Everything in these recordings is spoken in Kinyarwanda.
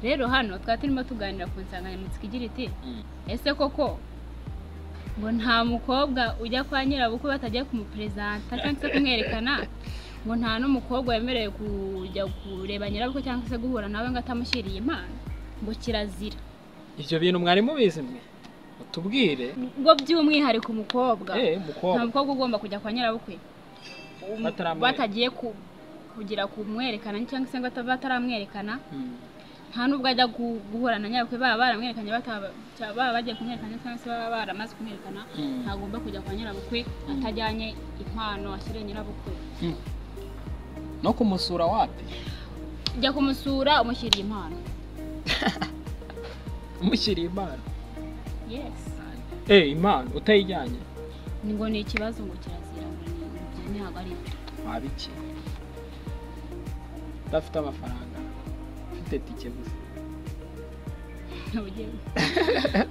rero hano twari turimo tuganira ku nsanganyamatsiko igira iti ese koko ngo nta mukobwa ujya kwa nyirabukwe batagiye kumuperezanta cyangwa se kumwerekana ngo nta n'umukobwa wemerewe kujya kureba nyirabukwe cyangwa se guhura nawe ngo atamushyiriye impano ngo kirazira ibyo bintu mwari mubizi mwe utubwire ngo by'umwihariko umukobwa eee nta mukobwa mukobwa ugomba kujya kwa nyirabukwe um- Bataramwereka. batagiye ku- kugira kumwerekana cyangwa se ngo ata- bataramwerekana Mm. nta n'ubwo ajya gu- guhura na nyabukwe baba baramwerekanye bataba- cya- baba bagiye kumwerekana cyangwa se baba baramaze kumwerekana Mm. ntagomba kujya kwa nyirabukwe atajyanye impano ashyiriye nyirabukwe Mm. no kumusura wapi jya kumusura umushyiriye impano umushyiriye impano yes eee impano utayijyanye ni ngo ni ikibazo ngo kirazira ngo ni ibyo ntabwo ari byo waba iki udafite amafaranga ufite tike gusa ntugire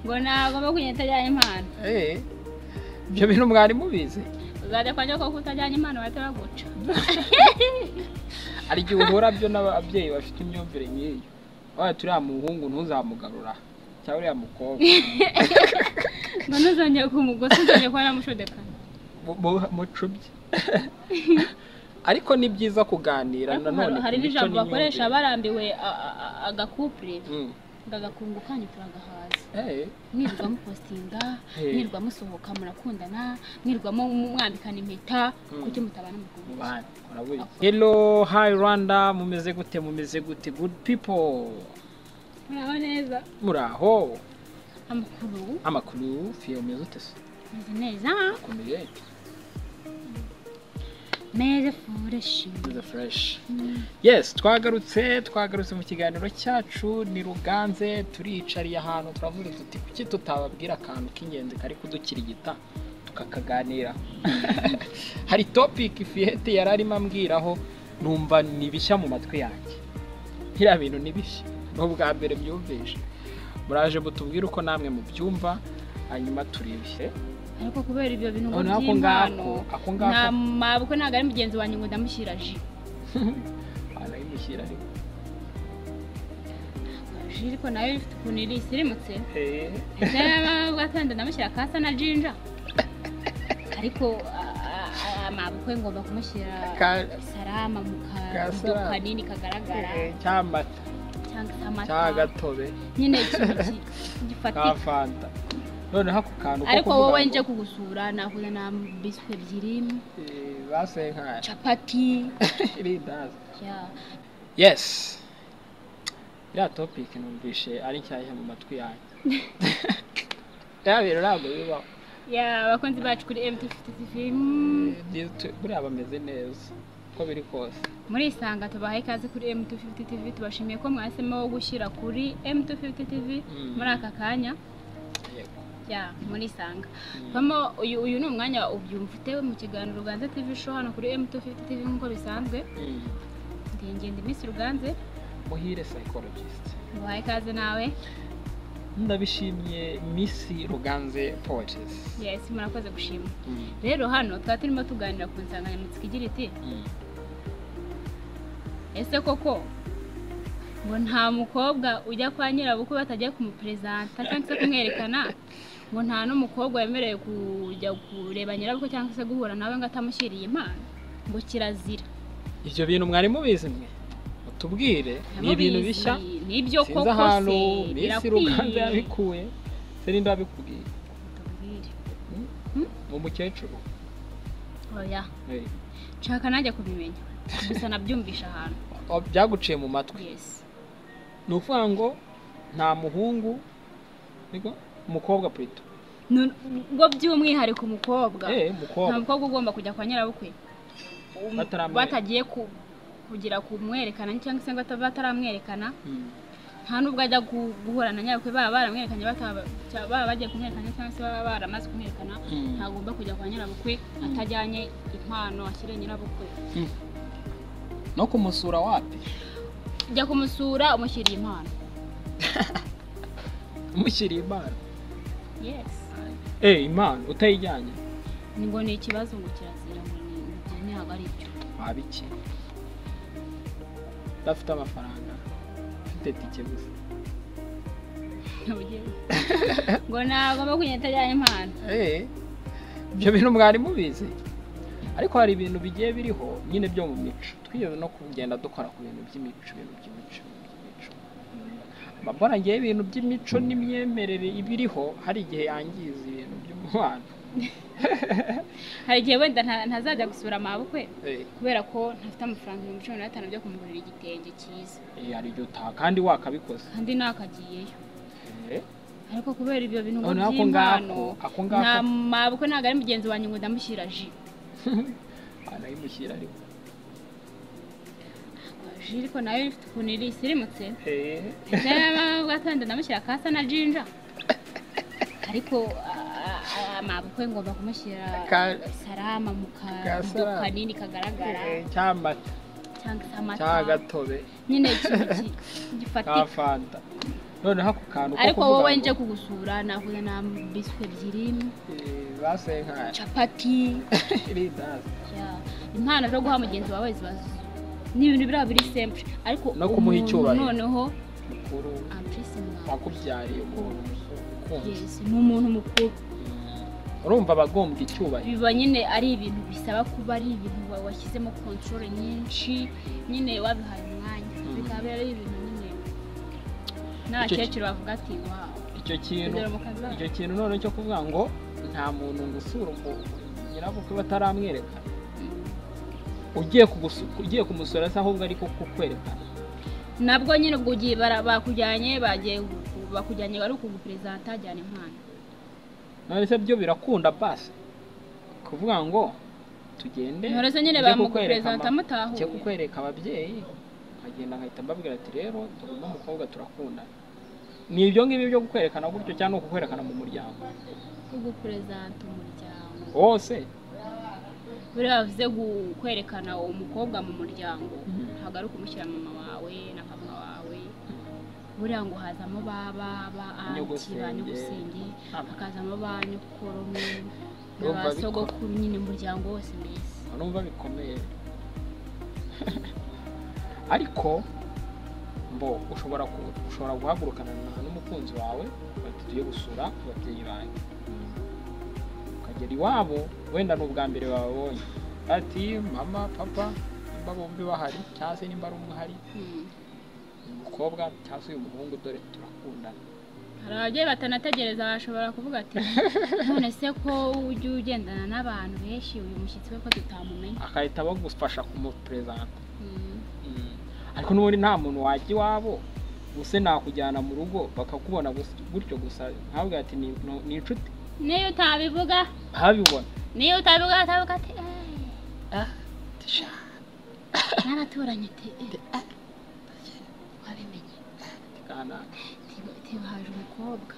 ngo ntagomba kugenda atajyanye impano eee ibyo bintu mwari mubizi uzajya kwa nyirabukwe kuko utajyanye impano bahita baguca hari igihe uhura byo n'ababyeyi bafite imyumvire nk'iyo waba turiya muhungu ntuzamugarura cyangwa uriya mukobwa ngo ntuzongere kumugosa uzongere kuba namushudekana mu- mu- mucubye ariko ni byiza kuganira ariko nanone hari- ku hari mico n'ijambo n'imyumvire. bakoresha barambiwe a- a- a- agakupure Mm. agakungu kanyu turagahaza Eh, mwirirwa mupostinga Eh. mwirirwa musohoka murakundana mwirirwa mu- mu- mwambikana impeta Mm. kuki mutabana mukundana mubane, murabizi. hello hi rwanda mumeze gute mumeze gute good people muraho neza muraho amakuru amakuru fiyo meze ute se meze neza ukomeye meze fureshi meze fresh yes twagarutse twagarutse mu kiganiro cyacu ni ruganze turiyicariye ahantu turavuga tuti kuki tutababwira akantu k'ingenzi kari kudukirigita tukakaganira hari topic fiyete yari arimo ambwiraho numva ni bishya mu matwi yanjye biriya bintu ni bishya ni ubwa mbere byumvishe muraje mutubwire uko namwe mubyumva hanyuma turebe ariko kubera ibyo bintu ngo None ako by'impano ngako, ako ngako. nta mabukwe ntabwo ari mugenzi wanjye ngo ndamushyira ji arayimushyira ariko ji ariko nayo ifite ukuntu iri isirimutse Eh, ese yaba atonda ndamushyira kasa na jinja ariko a- a- a- amabukwe ngomba kumushyira ka- salama mu kabido salama. kanini kagaragara eh, cyamata cyangwa se cyangwa amata agatobe nyine ikintu ki- ka gifatika fanta noneho ako kantu ko ariko kuvuga wowe ngo, nje kugusura nahuza na biswi ebyiri eh, basenkara capati irindazi ya yes iriya topic numvishe ari nshyashya mu matwi yanjye iriya bintu ntabwo bibaho ya abakunzi bacu kuri emutiyeni tv Eh, byiza tu- buriya bameze neza uko biri kose murisanga tubahaye ikaze kuri M250 TV tubashimiye ko mwahisemo wo gushyira kuri M250 TV Mm. muri aka kanya yego ya murisanga Mm. Vamo uyu uyu ni umwanya ubyumva utewe mu kiganiro Ruganze TV show hano kuri M250 TV nk'uko bisanzwe Mm. ndi ingenda iminsi Ruganze muhire psychologist mubahaye ikaze nawe ndabishimye miss ruganze poetes yes murakoze gushima Mm. rero hano twari turimo tuganira ku nsanganyamatsiko igira iti Mm. ese koko ngo nta mukobwa ujya kwa nyirabukwe batagiye kumuperezanta cyangwa se kumwerekana ngo nta n'umukobwa wemerewe kujya kureba nyirabukwe cyangwa se guhura nawe ngo atamushyiriye impano ngo kirazira ibyo bintu mwari mubizi mwe mutubwire ni ibintu Ndamubizi, bishya ni ibyo sinzi koko ahantu se minsi ruganze birakwiye yabikuye se ninde wabikubwiye Tubwire. mu mukecuru oya Eh, nshaka nanjye kubimenya gusa nabyumvisha ahantu wa- byaguciye mu matwi yesi ni ukuvuga ngo nta muhungu niko umukobwa purito Nu- ngo by'umwihariko umukobwa eee nta umukobwa mukobwa ugomba kujya kwa nyirabukwe Um, Bataramwereka. batagiye ku- kugira kumwerekana cyangwa se ngo ata- bataramwerekana Mm. nta n'ubwo ajya gu- guhura na nyirabukwe baba baramwerekanye bataba- cya- baba bagiye kumwerekana cyangwa se baba baramaze kumwerekana Mm. ntagomba kujya kwa nyirabukwe atajyanye impano ashyiriye nyirabukwe Mm. no kumusura wapi jya kumusura umushyiriye impano umushyiriye impano yes eee impano utayijyanye ni ngo ni ikibazo ngo kirazira ngo ni ibyo ntabwo ari byo waba iki udafite amafaranga ufite ufite tike gusa ntibugere ngo nagomba kugenda atajyanye impano Eh, ibyo bintu mwari mubizi ariko hari ibintu bigiye biriho nyine byo mu mico twiyewe no kugenda dukora ku bintu by'imico ibintu by'imico ibintu by'imico mabona ngewe ibintu by'imico n'imyemerere ibiriho hari igihe yangiza ibintu by'umubano hari igihe wenda nta- ntazajya gusura amabukwe Eh, kubera ko ntafite amafaranga ibihumbi cumi na bitanu byo kumugurira igitenge cyiza eh, hari igihe utaha kandi wakabikoze kandi nakagiyeyo Eh, ariko kubera ibyo bintu ngo noneho ako by'impano ngako ako nta ngako mabukwe ntabwo ari mugenzi wanjye ngo ndamushyira ji anayimushyira ariko ji ariko nayo ifite ukuntu iri isirimutse Eh, bwatonda ndamushyira kasa na jinja ariko a- a- amabukwe ngomba kumushyira Ka- salama mu kabido salama. kanini kagaragara eh, cyamata cyangwa se amata cyagatobe nyine ikintu ki- ka gifatika fanta noneho ako kantu ko ariko kuvuga wowe ngo, nje kugusura nahuye na biswi ebyiri eh, basenkanye capati irindazi ya, impano zo guha mugenzi wawe ziba zi- ni ibintu biriya biri sempure ariko No kumuha umuntu icyubahiro. noneho mukuru ampurisi mwawe wakubyariye umuntu ukunze yes, ni umuntu mukuru urumva abagombwa icyubahiro biba nyine ari ibintu bisaba kuba ari ibintu wa- washyizemo control nyinshi nyine wabihaye umwanya Mm. bikaba ari ibintu nyine Icyo ki- n'abakecuru bavuga ati wawu icyo kintu kugera mu kazi icyo kintu none cyo kuvuga ngo nta muntu ngusura ngo nyirabukwe bataramwereka ugiye kugusu- ugiye kumusura se ahubwo ari kukwerekana nabwo nyine ubwo ugiye bara- bakujyanye bagiye ku- bakujyanye wari ukuguperezanta ajyana impano none se byo birakunda basi kuvuga ngo tugende None se nyine njye bamugu- kukwereka ama- perezanta mutahuye. njye kukwereka ababyeyi nkagenda nkahita mbabwira ati rero turi n'umukobwa turakundana ni ibyo ngibyo byo kukwerekana gutyo cyangwa ni ukukwerekana mu muryango kuguperezanta umuryango wose buriya bavuze gu- kwerekana umukobwa mu muryango Mhm. ntabwo ari ukumushyira mama wawe na papa wawe buriya ngo hazamo ba baba anti Nyogosenge. ba nyogusenge Ama. hakazamo ba nyokoromi na Urumva ba bikora. sogokuru nyine umuryango wose mbese urumva bikomeye ariko mbo ushobora ku- ushobora guhagurukana na- n'umukunzi wawe bati tugiye gusura ababyeyi bawe ukagera iwabo wenda ni ubwa mbere bababonye ati mama papa nimba bombi bahari cyangwa se nimba ari umwe ahari Mm. uyu mukobwa cyangwa se uyu muhungu dore turakundana hari ababyeyi batanategereza bashobora kuvuga ati none se ko ujya ugendana n'abantu benshi uyu mushyitsi we ko tutamumenya agahita bagufasha kumuperezanta Mm. ariko n'ubundi nta muntu wajya iwabo gusa nakujyana mu rugo bakakubona gusa- gutyo gusa ntabwo ati "Ni- ni ni inshuti niyo utabivuga habibona niyo utabivuga atavuga ati "Eh, Tisha. n'abaturanyi te wabimenye Kanaka. Tiba- tiba haje umukobwa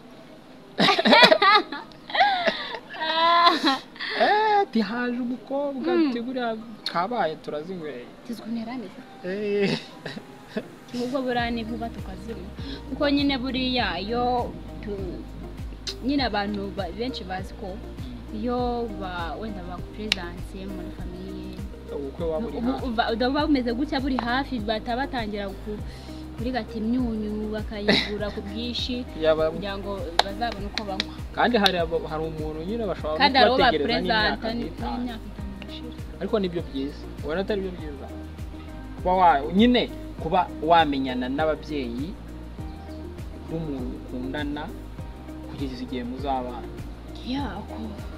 Eh, tihaje umukobwa Mm. ati buriya kabaye turazinyweye tuzwinerane Eh, ubwo buriya ni vuba tukazima kuko nyine buriya iyo tu- nyine abantu ba- benshi bazi ko iyo ba- wenda bakuperesanse muri famiye ubukwe waba uri hafi uba bumeze gutya buri hafi bahita batangira ku- kurigata imyunyu bakayigura ku bwinshi Yaba- kugira ngo bazabone uko banywa kandi hari abo- hari umuntu nyine bashobora no kandi hari uwo kubategereza n'imyaka baperezanta nk'itanu. n'imyaka itanu irashira ariko nibyo byiza ubona atari byo byiza kuba wa nyine kuba wamenyana n'ababyeyi b'umuntu ukundana kugeza igihe muzabana yako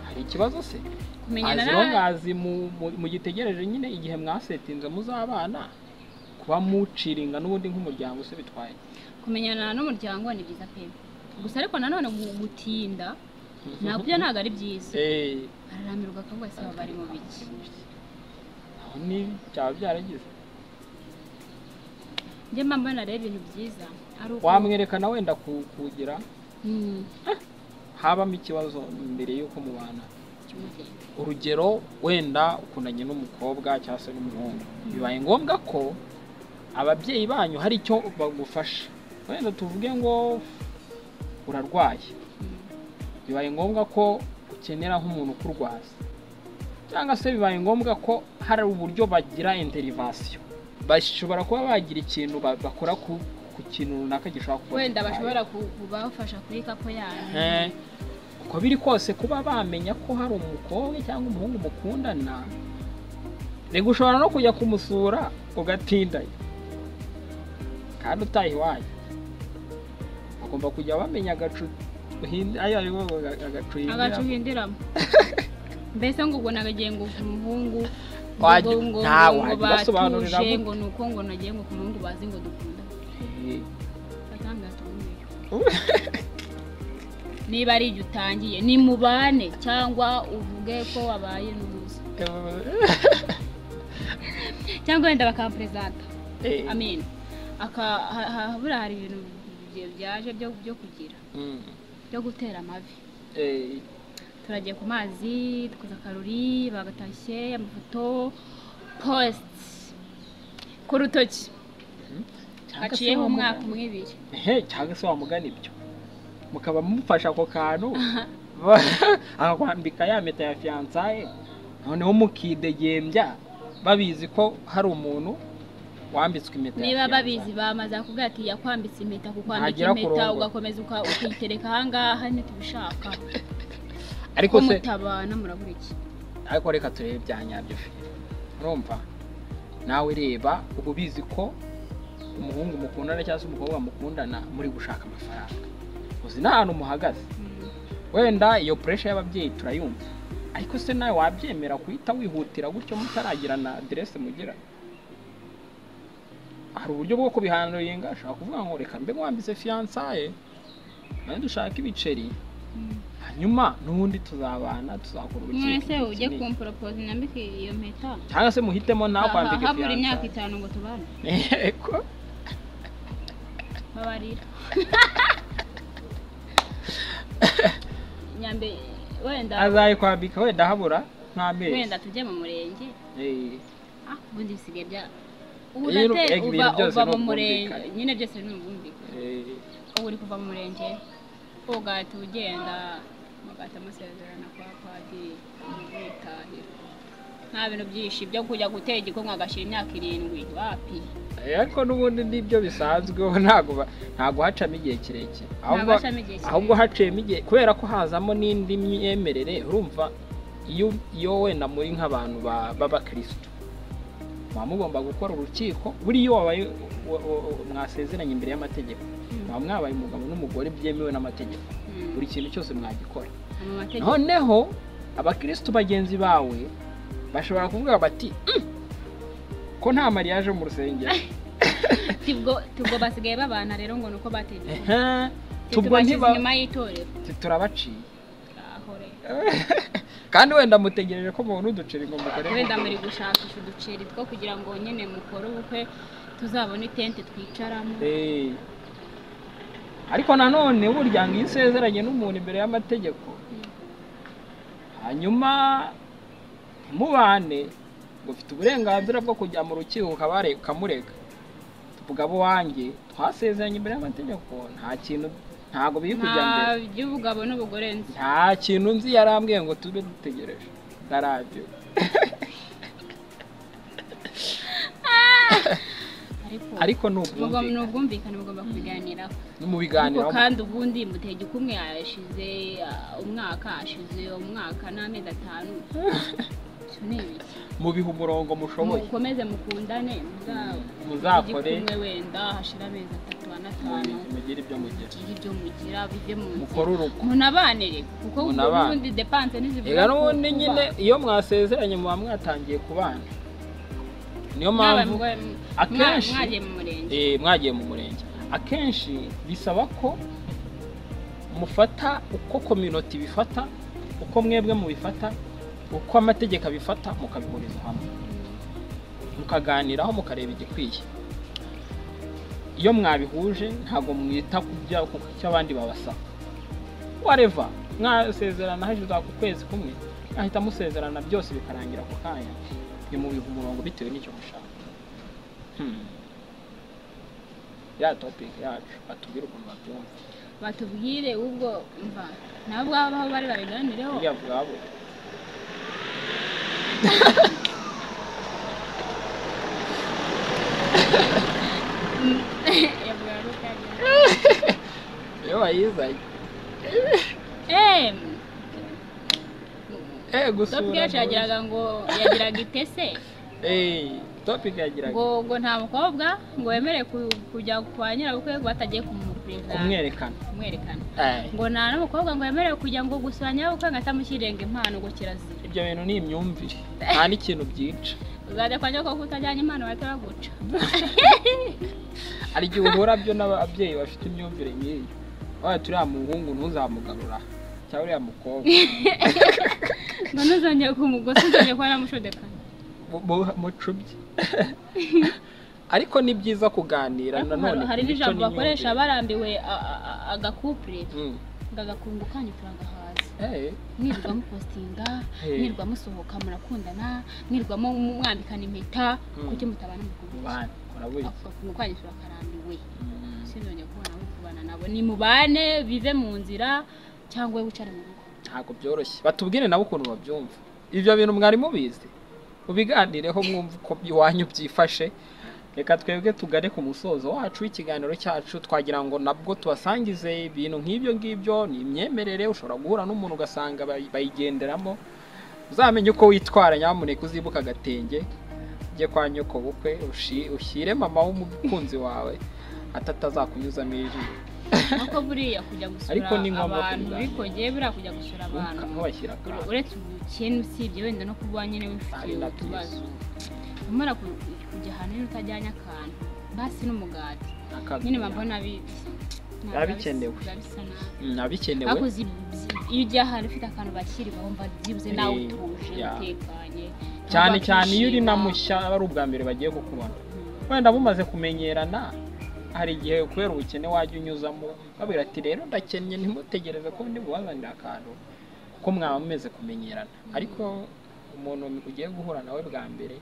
hari ikibazo se kumenyana aziro na ngazi mu- mu- mugitegereje nyine igihe mwasetinze muzabana kuba muciringa n'ubundi nk'umuryango se bitwaye kumenyana n'umuryango ni byiza pe gusa ariko nanone gu- gutinda nabyo ntabwo ari byiza Eh, araramirwa akavuga se baba bari mu biki aho ni byaba byaragize njye mba mbona rero ibintu byiza ari uko wamwerekana wenda ku- kugira Mm, habamo ikibazo mbere y'uko mubana kimugenda. urugero wenda ukundanye n'umukobwa cyangwa se n'umuhungu bibaye ngombwa ko ababyeyi banyu hari icyo bagufasha wenda tuvuge ngo urarwaye Mm. bibaye ngombwa ko ukenera nk'umuntu ukurwaza cyangwa se bibaye ngombwa ko hari uburyo bagira interivasiyo bashobora kuba bagira ikintu ba- bakora ku, ku ku kintu runaka gishobora kuba wenda gitwaye. bashobora kubafasha kuri kapo yanyu Eh, uko biri kose kuba bamenya ko hari umukobwa cyangwa umuhungu mukundana reka ushobora no kujya kumusura ugatindayo kandi utaha iwanyu bagomba kujya bamenya agacu uhin- ayo ari bo aga- agacu agacu uhindiramo. uhindiramo mbese ngo ubwo nagagiye ngo ku muhungu ngo- Wajya- ngo- nta ngo- ngo wajya ubasobanurira batuje gute. ngo ni uko ngo nagiye ngo ku muhungu bazi ngo dukunda Eh, batanga tumeyo niba ari igihe utangiye ni mubane cyangwa uvuge ko wabaye n'uruzi cyangwa wenda bakaperezanta eh, amen Aka- ha- ha- habura hari ibintu bye- byaje byo byo kugira mm, byo gutera amavi eh, turagiye ku mazi dukoze akarori bagatashye amafoto positi ku rutoki cyangwa se haciyeho umwaka wamugana- umwe ibiri Ehe, cyangwa se wamugana ibyo mukaba mumufasha ako kantu akakwambika ya mpeta ya fiyansaye noneho mukidegembya babizi ko hari umuntu wambitswe impeta ya niba fiyansaye. babizi bamaze kuvuga ati yakwambitse impeta kukwambika Ntagera ku impeta rugo. ugakomeza uka- ukiyitereka ahangaha ntitubishaka ariko ko se mutabana murabura iki ariko reka turebe bya nyabyo fe urumva nawe reba uba ubizi ko umuhungu mukundana cyangwa se umukobwa mukundana muri gushaka amafaranga uzi n'ahantu muhagaze wenda iyo puresha y'ababyeyi turayumva ariko se nawe wabyemera guhita wihutira gutyo mutaragira na aderese mugira hari uburyo bwo kubihanringa ashobora kuvuga ngo reka mbe mwambitse fiyansaye nawe dushaka ibiceri hanyuma n'ubundi tuzabana tuzakora urukiko mwese ujye kinini." kumporopoza nambike iyo mpeta cyangwa se muhitemo nawe Ha- ha- kwambika habura imyaka fiyansaye itanu ngo tubane yego babarira nyambe wenda azayikwambika wenda habura nk'amezi wenda tujye mu murenge Eh, ah ubundi bisigaye bya Iyo ubu uru- nate egg uva ibintu byose uva ni mu murenge ubwumvikane. nyine byose ni ubwumvikane eh, ubu uri kuva mu murenge ugahita ugenda mugahita musezerana kwa padiri mwitahira nta bintu byinshi byo kujya gutera igikumwe agashyira imyaka irindwi wapi ariko n'ubundi nibyo bisanzweho ntabwo ba- ntabwo hacamo igihe kirekire ahubwo hacamo igihe kirekire. ahubwo haciyemo igihe kubera ko hazamo n'indi myemerere urumva iyo iyo wenda muri nk'abantu ba- b'abakirisitu muba mugomba gukora urukiko buriya iyo wabaye wa- wa- wa- mwasezeranye imbere y'amategeko muba mwabaye umugabo n'umugore byemewe n'amategeko Mm. buri kintu cyose mwagikora mu mategeko noneho abakirisitu bagenzi bawe bashobora kuvuga bati "Mm, ko nta mariyaje mu rusengero tubwo tubwo basigaye babana rero ngo nuko bategeka Ehe, tubwo tubashyize ntiba inyuma y'itorero turabaciye aho rero kandi wenda mutegereje ko mubona uduceri ngo mukorere wenda muri gushakisha uduceri two kugira ngo nyine mukore ubukwe tuzabone itente twicaramo Eh. ariko nanone burya ngo iyo usezeranye n'umuntu imbere y'amategeko hanyuma ntimubane ngo ufite uburenganzira bwo kujya mu rukiko ukabare- ukamurega tuvuga abo wanjye twasezeranye imbere y'amategeko nta kintu ntabwo biri kujya nta mbere by'ubugabo n'ubugore nzi nta kintu nzi yarambwiye ngo tube dutegereje ntarabyo ariko ariko ni mugom- ni ubwumvikane ubwumvikane mugomba kubiganiraho ni mu ariko biganiro kandi ubundi mutege kumwe yashize ah, umwaka ashize umwaka n'amezi atanu Ibyo ni ibiki? mubiha umurongo mushoboye mukomeze mukundane muza- Muzakore. mujye kumwe wenda hashira amezi atatu anatanu mugire ibyo mugira mugire ibyo mugira bive mu nzira mukore urugo munabanire kuko Munabane. ubundi depanse ntizivuga reka ku- n'ubundi kuba. nyine iyo mwasezeranye muba mwatangiye kubana niyo Mwaba mpamvu mwa- akenshi- mwagiye mu murenge eh, mwagiye mu murenge akenshi bisaba ko mufata uko kominoti bifata uko mwebwe mubifata uko amategeko abifata mukabihuriza hamwe mukaganiraho mukareba igikwiye iyo mwabihuje ntabwo mwita ku bya- ku cyo abandi babasaba wareva mwasezerana hashize ako kwezi kumwe mwahita musezerana byose bikarangira ako kanya ntimubihe umurongo bitewe n'icyo mushaka Hmm. ya topic yacu batubwire ukuntu babyumva batubwire ubwo mva nabo baba aho bari babiganireho buriya bwabo Ya bwari bayizanye eee eh gusura topic yacu yagiraga ngo yagiraga itese eh topic yagiraga ngo ngo nta mukobwa ngo wemerewe ku- kujya kwa nyirabukwe ngo batagiye kumuperezida kumwerekana kumwerekana eh ngo nta n'umukobwa ngo yemerewe kujya ngo gusura nyirabukwe ngo atamushyirenga impano ngo kirazira ibyo bintu ni imyumvire nta n'ikintu byica uzajya kwa nyirabukwe kuko utajyanye impano bahita baguca hari igihe uhura byo n'ababyeyi bafite imyumvire nk'iyi waba turiya muhungu ntuzamugarura cyangwa uriya mukobwa ngo ntuzongere kumugosa uzongere kuba namushudekana mu- mu- mucubye ariko ni byiza kuganira ariko nanone hari- hari ku mico n'ijambo n'imyumvire. bakoresha barambiwe a- a- a- agakupure Mm. ngo agakungu kanyu turagahaza Eh, mwirirwa mupostinga Hey. mwirirwa musohoka murakundana mwirirwa mu- mu- mwambikana impeta Hmm. kuki mutabana mukubana bana urabizi ako kwangisura akarambiwe Mm. sinzongeye kubona abo kubana nabo ni mubane bive mu nzira cyangwa wowe wicare mu rugo ntabwo byoroshye batubwire nabo ukuntu babyumva ibyo bintu mwari mubizi mubiganireho mwumva uko iwanyu byifashe reka twebwe tugane ku musozo wacu w'ikiganiro cyacu twagira ngo nabwo tubasangize ibintu nk'ibyo ngibyo ni imyemerere ushobora guhura n'umuntu ugasanga bayi- bayigenderamo uzamenye uko witwara nyamuneka uzibuka agatenge ujye kwa nyoko bukwe ushi- ushyire mama w'umukunzi wawe atatazakunyuzamo ijisho nkuko buriya kujya gusura Ariko ni ngombwa abantu kubiganira. bikogeye buriya kujya gusura abantu ntubashyire akaga uretse ubukene usibye wenda no kuba nyine Ari wifitiye na utubazo umara ku- kujya ahantu nyine utajyanye akantu basi n'umugati akaga nyine mbona bi- ntabwo Biba bikenewe. biba bisa nabi biba bikenewe ariko zi- zi- iyo ugiye ahantu ufite akantu bashyiriwe wumva byibuze Eh, nawe utuje ya. utekanye cyane ntabwo cyane iyo uri na wakishima. mushya aba ari ubwa mbere bagiye gukubona Mm. wenda mumaze kumenyerana hari igihe kubera ubukene wajya unyuzamo babwira ati rero ndakennye ntimutegereze ko ndi bubazanire akantu ko mwaba mumeze kumenyerana ariko umuntu ugiye guhura nawe bwa mbere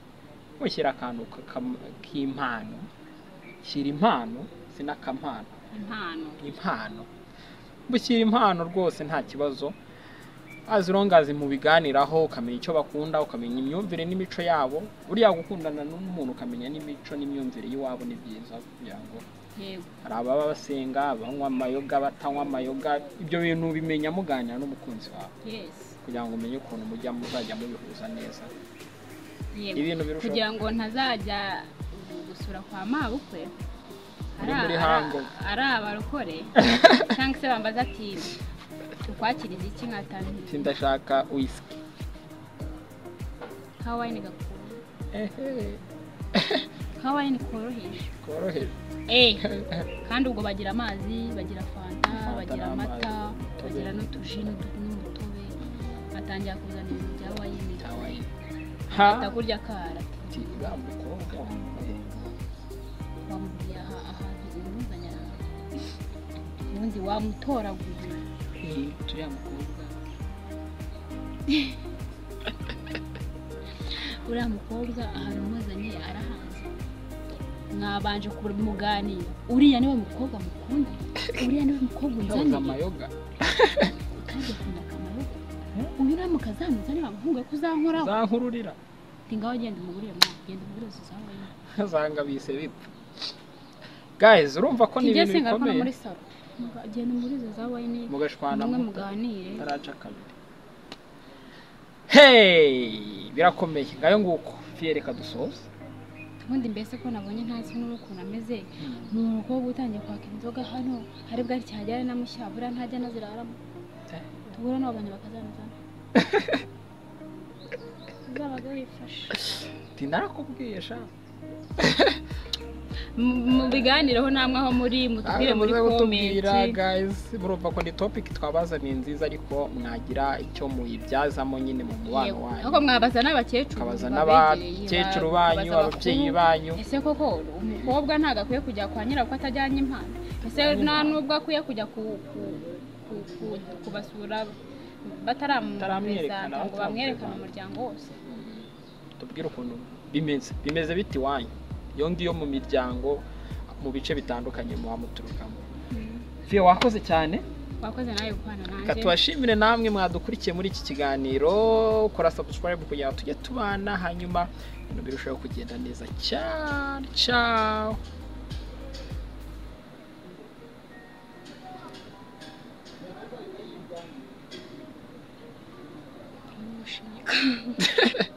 mushyira akantu ka- kam- k'impano shyira impano sin'akampano impano impano bushyira impano rwose nta kibazo as long as mubiganiraho ukamenya icyo bakunda ukamenya imyumvire n'imico yabo buriya gukundana n'umuntu ukamenya n'imico n'imyumvire y'iwabo ni byiza kugira ngo yego hari ababa basenga banywa amayoga batanywa amayoga ibyo bintu ubimenya muganira n'umukunzi wawe yes kugira ngo umenye ukuntu mujya muzajya mubihuza neza yego ibintu birushaho kugira ngo ntazajya gusura kwa mabukwe Muri- ari- muri ari- hango. ari abarokore cyangwa se bambaza ati ukwakiriza iki ati nkatangiye ndashaka wisiki kawayini gakunze ehe kawayini koroheje koroheje Eh, kandi ubwo bagira amazi bagira fanta Fanta bagira n'amazi, amata umutobe. bagira n'utuji n'udu- n'umutobe batangira kuzana ibintu bya wayini Hawaii. ha atakurya kara ati uriya mukobwa eh. wamubwiye aha ahantu umuzanye ahantu ubundi wamutoraguye turiya mukobwa uriya mukobwa ahantu umuzanye arahanze mwabanje kumuganira uriya niwe mukobwa mukunda uriya niwe mukobwa yabuze unzaniye amayoga kandi akunda akamaro uyu niwe mukazamuzane bamuhunga ko uzankoraho zankururira Ati ngaho genda umugurire mwana genda umugurire suzawe zanga bise bipfa guys urumva ko ni tujye ibintu senga hano muri bikomeye salo Muga- genda umugurire suzawe ni mugashwana mwe muto muganire taraca kabiri hey birakomeye ngayo nguko fiye reka dusoze ubundi mbese ko nabonye ntazi n'ukuntu ameze ni umukobwa utangiye kwaka inzoga hano hari bwari cyahagera na mushya buriya ntajya anaziraramo tubura n'abo bantu bakazamuzana uzabaga wifashe ati narakubwiye sha mubiganireho namwe aho muri mutubwire Nawe muri muze kutubwira komenti guys murumva ko ni topic twabazaniye nziza ariko mwagira icyo muyibyazamo nyine mu mubano Yego. wanyu ahubwo mwabaza n'abakecuru mukabaza babegereye, n'abakecuru ba- banyu babaza ababyeyi bakuru. banyu ese koko umukobwa ntabwo akwiye kujya kwa nyirako atajyanye impano ese nta n'ubwo akwiye kujya ku- ku- ku- ku- kubasura Bataramwerekana, bataramwereka ngo bataramwereka. bamwerekane umuryango wose tubwire ukuntu bimeze bimeze bite iwanyu iyo ngiyo mu miryango mu bice bitandukanye muba muturukamo fiyo wakoze cyane wakoze nawe gukorana reka nanjye tubashimire namwe mwadukurikiye muri iki kiganiro kora subscribe kugira ngo tujye tubana hanyuma ibintu birushaho kugenda neza cyane ciao gushika